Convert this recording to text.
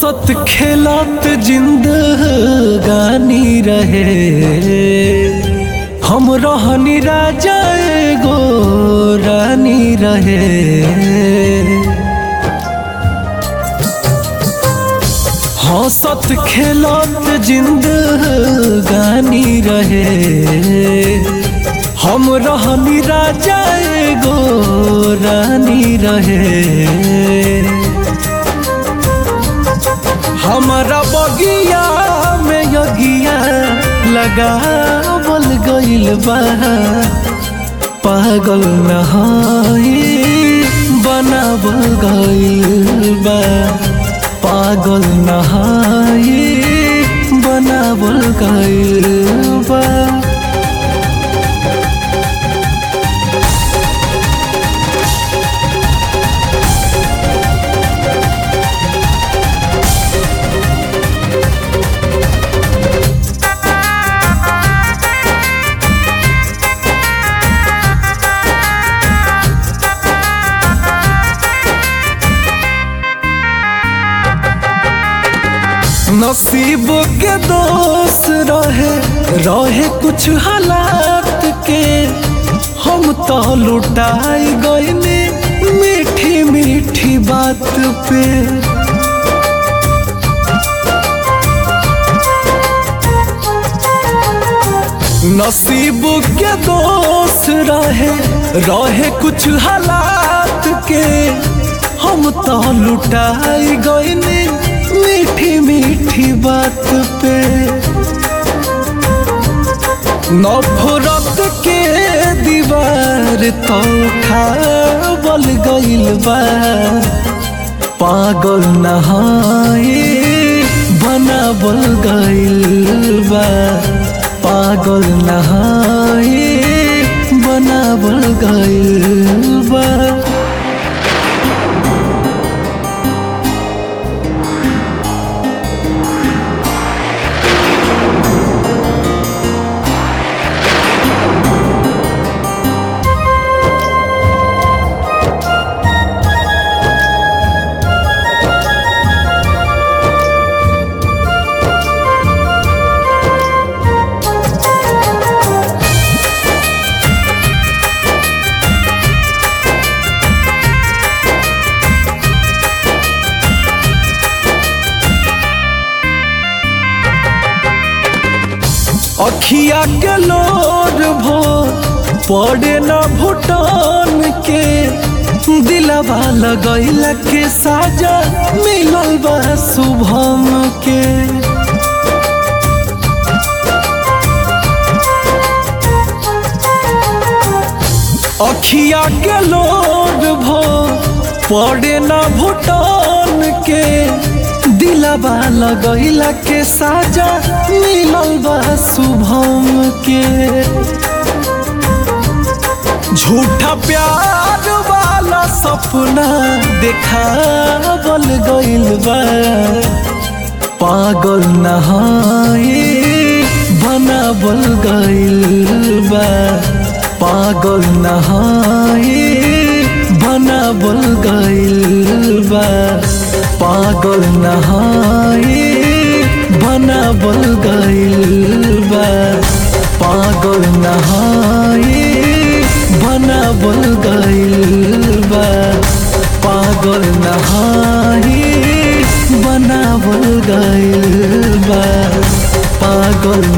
हंसत खेलत जिंदगानी रहे हम रहनी राजा एगो रानी रहे हंसत खेलत जिंदगानी रहे हम रहनी राजा एगो रानी रहे हमारा बगिया में यगिया लगावल गइल बा पागल नहाई बनावल गइल बा पागल नहाई बनावल गइल बा नसीब के दोस्त रहे रहे कुछ हालात के हम तो लुटाई गईनी मीठी मीठी बात पे नसीब के दोस्त रहे रहे कुछ हालात के हम तो लुटाई गईनी मीठी मीठी बात पे नफरत के दीवार तो खावल गइल बा पागल नहाए बनावल गइल बा पागल नहाए बनावल गइल बा अखिया के लोर भो पड़े न भूटान के दिलवा लगैला के साजा मिलल बा शुभम के अखिया के लोर भो पड़े न भूटान के दिलवा लगैला के साजा मिलल बा शुभम के झूठा प्यार वाला सपना देखावल गइल बा पागल नहाए बनावल गइल बा पागल नहाए बनावल गइल बा पागल नहाए बनावल गइल बा पागल नहाए बनावल गइल बा पागल नहाए बनावल गइल बा पागल